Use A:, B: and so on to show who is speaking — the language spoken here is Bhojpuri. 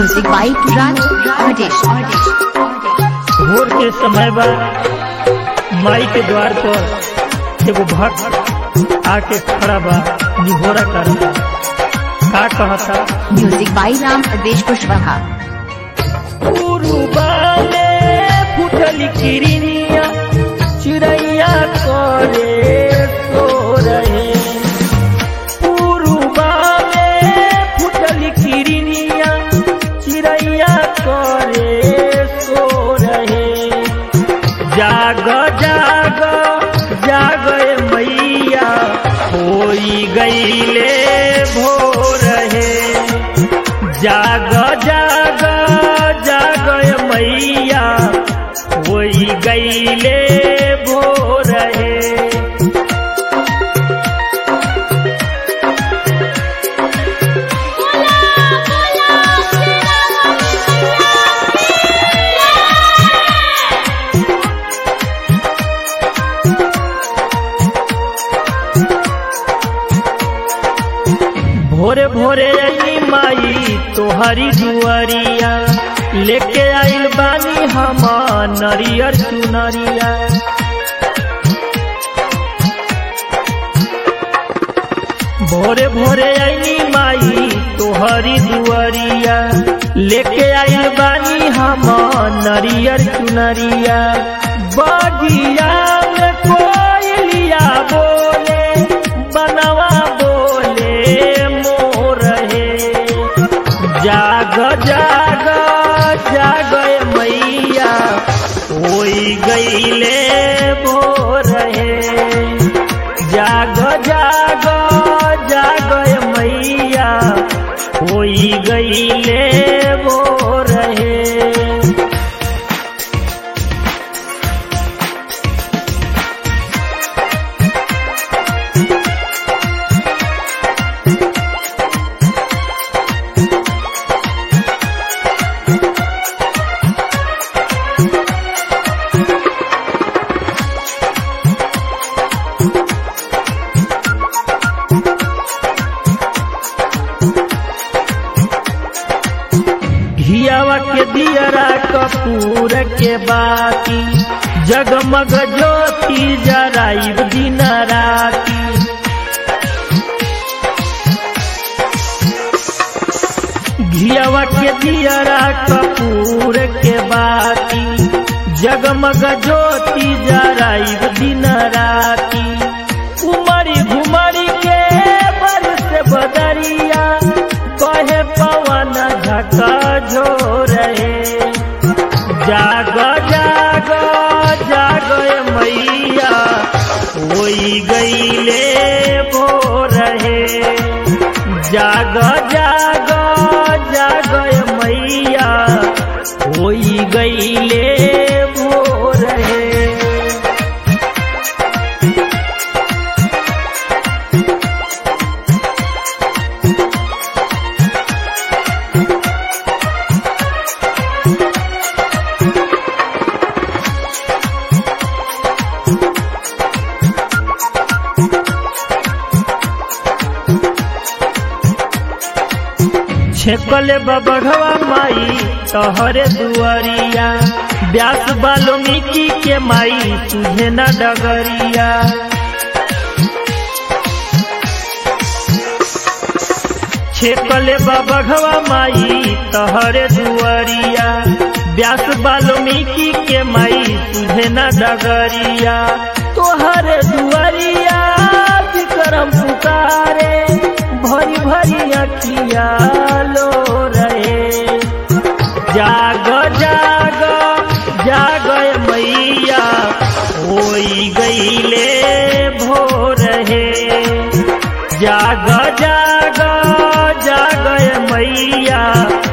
A: Music by Raj Rajesh.
B: भोर के समय बा माई के द्वार पर एगो भक्त आके खड़ा बा निहोरा करता का कहता
A: Music by Ram Rajesh Kushwaha.
B: उरुबाले फुटली किरनिया चिड़ैया करे सो रहे उरुबाले फुटली किरनिया चिड़ैया करे सो रहे जाग जाग जाग ए मैया होई गईले भोर है जाग जाग जाग ए मैया होई गईले भोर है भोरे भोरे आई माई तोहरी दुआरिया लेके आइल बानी हम नरियर चुनरिया भोरे भोरे आईनी माई तोहरी दुआरिया लेके आइल बानी हम नरियर चुनरिया बगिया में कोयलिया बोले बनवा बोले मोर है जाग जाग जाग ए मैया होई गईले भोर है जाग जाग जाग ए मैया होई गईले भोर है घियावा के दियरा कपूर के बाती जगमग ज्योति जराइब दिन राती घियावा के दियरा कपूर के बाती जगमग ज्योति जराइब दिन राती उमरी घुमरी के बरस बदरिया कहे पवन झका झोर जाग जाग जाग ए मैया होई गईले भोर है जाग जाग जाग ए मैया होई गईले भोर है छेकले बबढ़वा माई तहरे दुआरिया व्यास वाल्मीकि के माई तुझे न डगरिया छेकले बबढ़वा माई तहरे दुआरिया व्यास वाल्मीकि के माई तुझे न डगरिया तोहरे दुआरिया विक्रम पुकारे भरी भरी अखिया लो रहे जाग जाग जाग ए मैया होई गईले भोर है जाग जाग जाग ए मैया